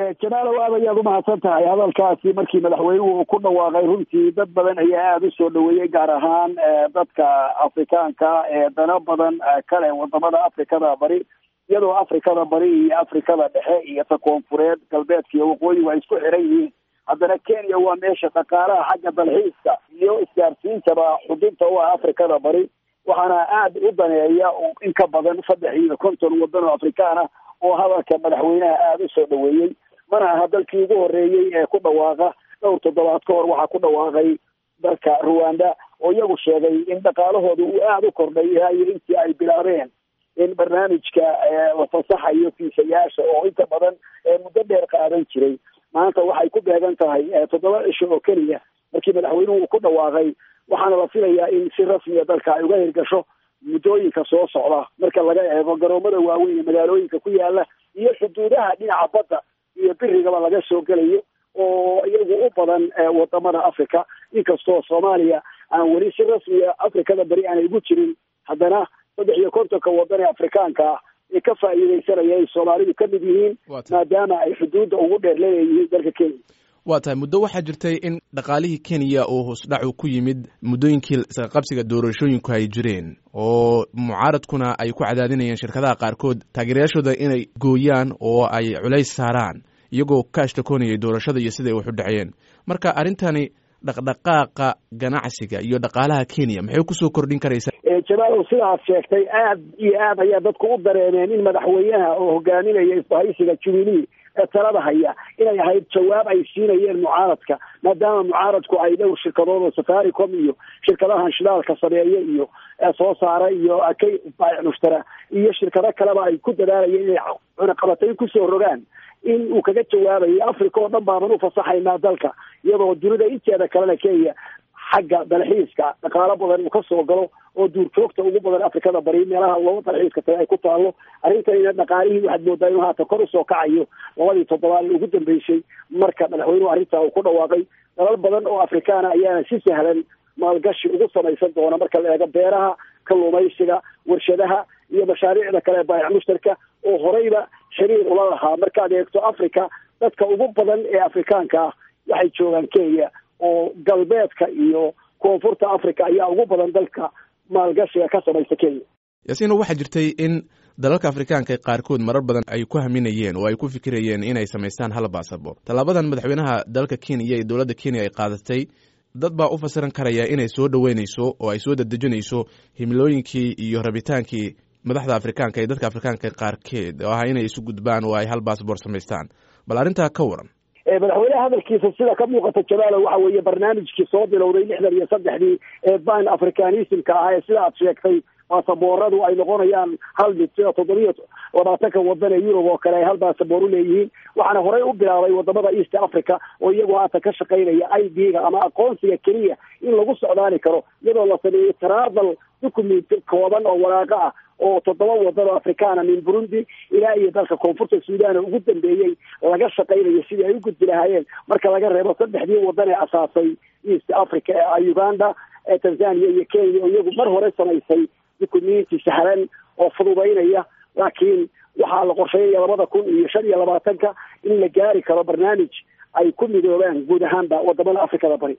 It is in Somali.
jamaalow aad ayaad umahadsan tahay hadalkaasi markii madaxweynuhu ku dhawaaqay runtii dad badan ayaa aada usoo dhaweeyey gaar ahaan dadka afrikaanka ee dano badan kale wadamada afrikada bari iyadoo afrikada bari iyo afrikada dhexe iyo ta koonfureed galbeedka iyo waqooyigu ay isku xiran yihiin haddana kenya waa meesha dhaqaalaha xagga dalxiiska iyo isgaarsiintaba xudunta u ah afrikada bari waxaana aada u daneeya in ka badan saddex iyo konton wadan oo afrikaan ah oo hadalka madaxweynaha aada u soo dhaweeyey mana aha dalkii ugu horeeyey ee ku dhawaaqa dhowr toddobaad ka hor waxaa ku dhawaaqay dalka ruwanda oo iyagu sheegay in dhaqaalahooda uu aada u kordhay iyo intii ay bilaabeen in barnaamijka la fasaxayo fiisayaasha oo inta badan muddo dheer qaadan jiray maanta waxay ku beegan tahay toddoba cisho oo keliya markii madaxweynuhu uu ku dhawaaqay waxaana la filayaa in si rasmiya dalka ay uga hirgasho muddooyinka soo socda marka laga eego garoomada waaweyn ee magaalooyinka ku yaala iyo xuduudaha dhinaca badda iyo birigaba laga soo gelayo oo iyagu u badan wadamada africa inkastoo soomaaliya aan weli si rasmiya afrikada beri aanay ugu jirin haddana saddex iyo kontonka wadan ee afrikaanka ah ee ka faa'iideysanaya ay soomaalidu ka mid yihiin maadaama ay xuduudda ugu dheer leeyihiin dalka kenya waa tahay muddo waxaa jirtay in dhaqaalihii kenya uu hoosdhacu ku yimid muddooyinkii isqaqabsiga doorashooyinku ay jireen oo mucaaradkuna ay ku cadaadinayeen shirkadaha qaarkood taageerayaashooda inay gooyaan oo ay culays saaraan iyagoo ka ashtakoonayay doorashada iyo siday wax u dhaceen marka arrintani dhaqdhaqaaqa ganacsiga iyo dhaqaalaha kenya maxay kusoo kordhin karaysaa jamaalow sidaad sheegtay aad iyo aad ayaa dadku u dareemeen in madaxweynaha oo hogaaminaya isbahaysiga jubilee ee talada haya inay ahayd jawaab ay siinayeen mucaaradka maadaama mucaaradku ay dhowr shirkadood oo safaricom iyo shirkadahan shidaalka sameeye iyo soo saara iyo kay baayic mushtara iyo shirkado kaleba ay ku dadaalayeen inay cunaqabatay kusoo rogaan in uu kaga jawaabayo africa oo dhan baaban u fasaxaynaa dalka iyadoo dunida inteeda kalena kenya xagga dalxiiska dhaqaalo badan uu kasoo galo oo duurjoogta ugu badan afrikada bari meelaha looga dalxiiska taga ay ku taalo arrintanina dhaqaalihii waxaad moodaa inuu haatan kor usoo kacayo labadii toddobaad ee ugu dambeysay marka madaxweynuhu arrintaa uu ku dhawaaqay dalal badan oo afrikaana ayaana si sahlan maalgashi ugu samaysan doona marka la eego beeraha kalluumaysiga warshadaha iyo mashaariicda kale ee baayac mushtarka oo horeyba xiriir ula lahaa markaad eegto africa dadka ugu badan ee afrikaanka ah waxay joogaan kenya oo galbeedka iyo koonfurta africa ayaa ugu badan dalka maalgashiga ka samaysa kenya yaasiino waxaa jirtay in dalalka afrikaanka qaarkood marar badan ay ku haminayeen oo ay ku fikirayeen inay samaystaan hal baasabor tallaabadan madaxweynaha dalka kenya iyo dowladda kenya ay qaadatay dad baa u fasiran karaya inay soo dhoweynayso oo ay soo dedejinayso himilooyinkii iyo rabitaankii madaxda afrikaanka iyo dadka afrikaanka qaarkeed oo ah inay isu gudbaan oo ay hal baasabor samaystaan bal arrintaa ka waran madaxweyneha hadalkiisa sida ka muuqata jamaalo waxa weeye barnaamijkii soo bilowday lixdan iyo saddexdii ee ban africanismka ah ee sida aad sheegtay baasabooradu ay noqonayaan hal mid sida toddobiyo labaatanka wadan ee yurub oo kale ay hal baasaboor u leeyihiin waxaana horey u bilaabay wadamada east africa oo iyagu haatan ka shaqaynaya i d-ga ama aqoonsiga keliya in lagu socdaali karo iyadoo la sameeyey travel document kooban oo waraaqo ah oo toddoba wadan oo afrikaana min burundi ilaa iyo dalka koonfurta suudan oo ugu dambeeyey laga shaqaynayo sidii ay u gudbi lahaayeen marka laga reebo saddexdii wadan ee asaasay east africa ee uganda ee tanzania iyo kenya oo iyagu mar hore samaysay dukumenti sahlan oo fududaynaya laakiin waxaa la qorsheeyaya labada kun iyo shan iyo labaatanka in la gaari karo barnaamij ay ku midoobaan guud ahaanba wadamada afrikada bari